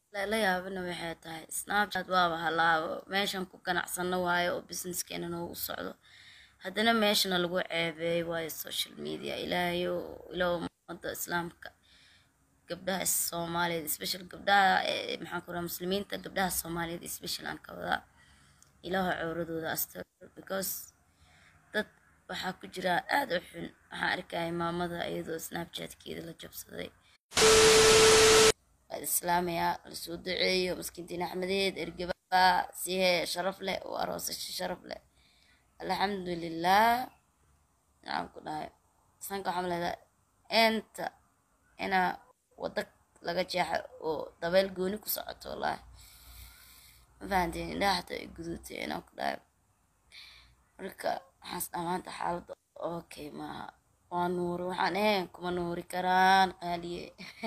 la yaabana waxay tahay snapchat waaba halaabo meeshan ku ganacsano waayo oo businesskeena noogu socdo haddana meeshana lagu ceebeey waayo social media ilaahayo ilaa ummadda islaamka gabdhaha soomaaliyeed special gabdhaha maxaan ku raha muslimiinta gabdhaha soomaaliyeed special aan ka wadaa ilaaha cowradooda astur because dad waxaa ku jira aada u xun waxaan arkaya maamada iyadoo snapchatkeeda la jabsaday waad islaamayaa lasoo duceeyo maskiintiin axmedeed ergeba sihe sharaf leh oo aroosasho sharaf leh alxamdulilah maxaan ku dhahay sanka waxaan leedahay inta inaa wada laga jeexa oo dabeel gooni ku socoto wallaahi ma fahanteen indhaha xataa ay guduutay inaan ku dhahay marka waxaas dhamaanta xaaladda okay maaha waa nuuri waxaan ahayn kuma nuuri karaan qaaliye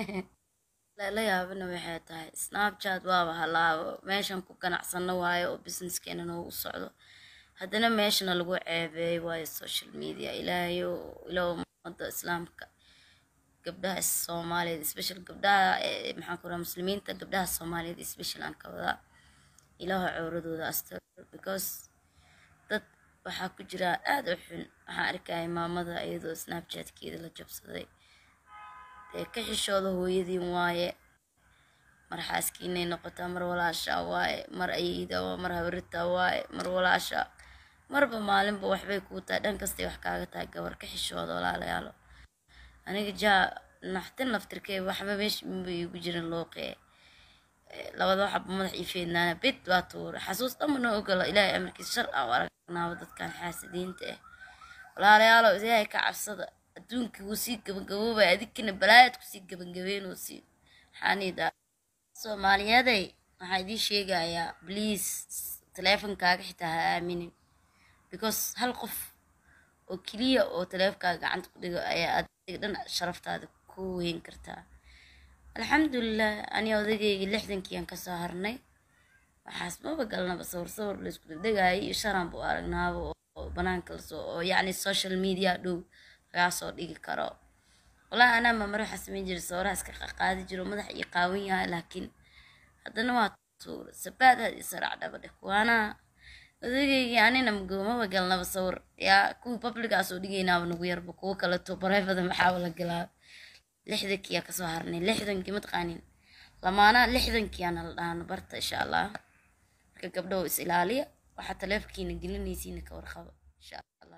la yaabana waxay tahay snapchat waaba halaabo meeshan ku ganacsano waayo oo businesskeena noogu socdo haddana meeshana lagu ceebeey waayo social media ilaahayo ilaa ummadda islaamka gabdhaha soomaaliyeed special gabdhaha maxaan ku raha muslimiinta gabdhaha soomaaliyeed special aan ka wadaa ilaaha cowradooda astur because dad waxaa ku jira aada u xun waxaan arkaya maamada iyadoo snapchatkeeda la jabsaday dee ka xishooda hooyadiin waaye mar xaaskiinay noqotaa mar walaasha waaye mar ayeyda waa mar habarita waaye mar walaasha marba maalinba waxbay kuu tahay dhan kastay wax kaaga tahay gabar ka xishooda walaalayaalo aniga jaa naxtin laftirkee waxba meesha minba iigu jirin looqee labada waxaba madax ii feednaana bid baa tuura xasuus dhanba noo ogolo ilaahay amarkiisa shar aan u aragnaaba dadkan xaasidiinta ah walaalayaalo ilaahay ka cabsada adduunka wuu sii gabagaboobaya adinkina balaayad kusii gabangabeynoo sii maxaanidaa soomaaliyaday waxaa idiin sheegayaa bliis taleefonkaaga xitaa ha aaminin because hal qof oo keliya oo taleefonkaaga gacanta ku dhigo ayaa adiga dhan sharaftaada ku weyn kartaa alxamdulilah ani odagayga lixdankiiaan kasoo harnay waxaas maba galnaba sawir sawir laysku degdegaayo iyo sharaan bu aragnaaba oo banaanka lasoo oo yacni social media dhow lagaa soo dhigi karo walahi anaa mamare waxaa samayn jiray sawiraha iska qaqaadi jiro madax iyo qaawan yahay laakiin haddana waa tuura sabaad had iyo saraac dhaba dheh kuwaana odageygii anina magoomaba galnaba sawir yaa kuwii publigaa soo dhigaynaaba nagu yarba kuwo kaleto bareefada maxaaba la galaa lixdankiyaa kasoo harnay lixdankii mataqaanin lamaanaha lixdankiyaana la dhahano barta insha allah marka gabdhaho is ilaaliya waxaa taleefonkiina gelinaysiina ka warqaba insha allah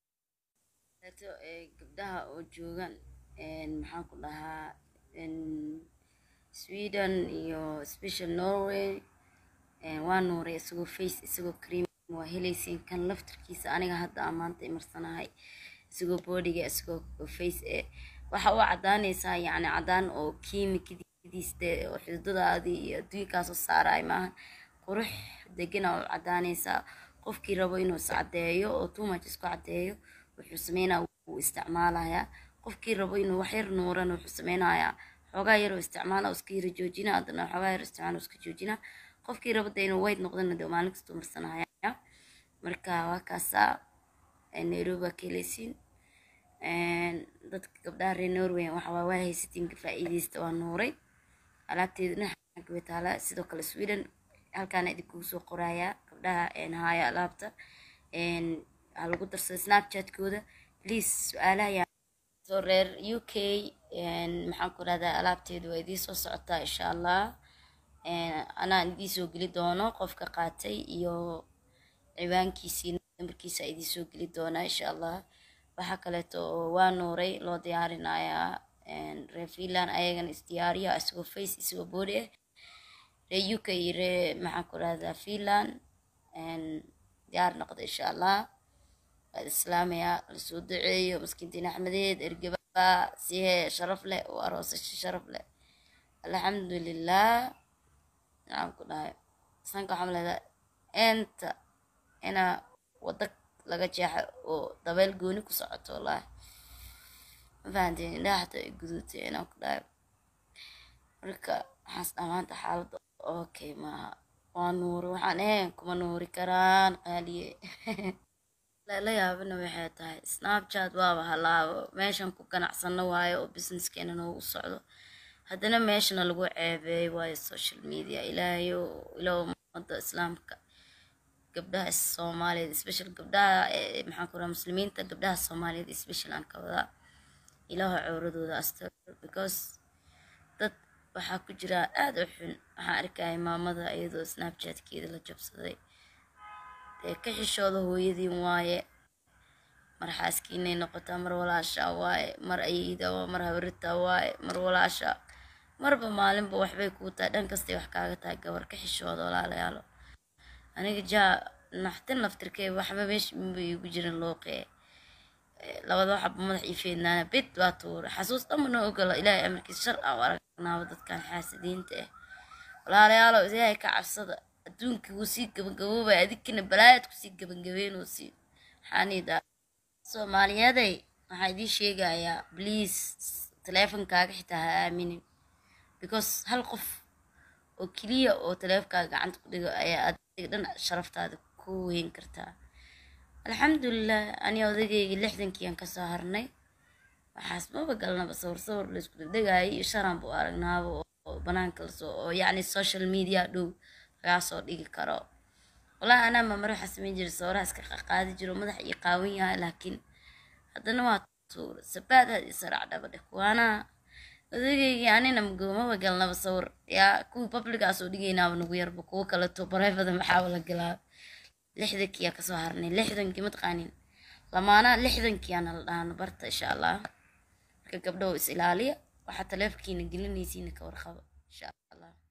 gabdhaha oo joogaan maxaan ku dhahaa sweden iyo special norway waa nuuray isagoo face isagoo cream waa helaysiin kan laftarkiisa aniga hadda amaanta imarsanahay isagoo boodiga isagoo face e waxa u cadaanaysaa yacni cadaan oo kiimikadiiste oo xididadaadii iyo adduunkaasoo saaraay maaha qurux degana u cadaanaysaa qofkii rabo inuu is caddeeyo oo too much isku caddeeyo wuxuu sameynaa wuu isticmaalayaa qofkii rabo inuu wax yar nuurana wuxuu sameynayaa xoogaa yaroo isticmaala iska yara joojina haddana xoogaa yar isticmaala iska joojina qofkii rabo de inuu weyd noqdana de maalin kastoo marsanaya marka waa kaasaa nairobi ka heleysiin dadka gabdhaha reer norway waxa waa waa haysatiin faa'iideysta waa nuuray alaabteedana xagga way taalaa sidoo kale sweden halkaana idinkugu soo qorayaa gabdhaha haaya alaabta ha lagu darsada snapchatkooda please su-aalaha yaa soo reer u k maxaan ku rahdaa alaabteedu waa idiin soo socotaa insha allah anaan idiin soo geli doono qofka qaatay iyo ciwaankiisii nambarkiisa idiin soo geli doonaa insha allah waxaa kaleeto oo waa nuuray loo diyaarinayaa reer finland ayagana isdiyaariya isagoo face isagoo boodi ah reer u k iyo ree maxaan ku rahdaa finland diyaar noqda insha allah waad islaamayaa lasoo duceeyo maskiintiin axmedeed ergeba sihe sharaf leh oo aroosasho sharaf leh alxamdulilah maxaan ku dhahay sanka waxaan leedahay inta inaa wada laga jeexa oo dabeel gooni ku socoto wallaahi ma fahanteen indhaha xataa ay guduutay inaan ku dhahay marka waxaas dhamaanta xaaladda okay maaha waa nuuri waxaan ahayn kuma nuuri karaan qaaliye la yaabana waxay tahay snapchat waaba halaabo meeshan ku ganacsano waayo oo businesskeena noogu socdo haddana meeshana lagu ceebeey waayo social media ilaahayo ilaa ummadda islaamka gabdhaha soomaaliyeed special gabdhaha eh, maxaan ku raha muslimiinta gabdhaha soomaaliyeed special aan ka wadaa ilaaho cawradooda astur because dad waxaa ku jira aada u xun waxaan arkaya maamada iyadoo snapchatkeeda la jabsaday dee ka xishooda hooyadiin waaye mar xaaskiinay noqotaa mar walaasha waaye mar ayeyda waa mar hawrita waaye mar walaasha marba maalinba waxbay kuu tahay dhan kastay wax kaaga tahay gabar ka xishooda walaalayaalo aniga jaa naxtin laftirkee waxba meesha minba iigu jirin looqee labada waxaba madax ii feednaana bid baa tuura xasuus dhanbana ogola ilaahay amarkiisa shar aan u aragnaaba dadkan xaasidiinta ah walaalayaalo ilaahay ka cabsada adduunkii wuu sii gabagaboobaya adinkina balaayad kusii gabagabeynoosi maxaanidaa soomaaliyaday waxaa idiin sheegayaa please taleefonkaaga xitaa ha aaminin because hal qof oo keliya oo taleefonkaaga gacanta ku dhigo ayaa adiga dhan sharaftaada ku weyn kartaa alxamdulilah ani odagayga lixdankii aan kasoo harnay waxaas maba galnaba sawir sawir la isku degdegaayo iyo sharaan buu aragnaaba oo banaanka lasoo oo yacni social media dhow lagaa soo dhigi karo walahi anaa mamar waxaa samayn jiray sawiraha iska qaadi jiro madax iyo qaawan yahay laakiin haddana waa tuura sabaadaad iyo sarac dhaba dheh kuwaana odageygii anina mgoomaba galnaba sawir yaa kuwii publigaa soo dhigaynaaba nagu yarba kuwo kaleto bareefada maxaaba la galaa lixdankii aa kasoo harnay lixdankii mataqaanin lamaanaa lixdankii aana la dhahano barta insha allah marka gabdhow is ilaaliya waxaa taleefonkiina gelinaysiina ka warqaba insha allah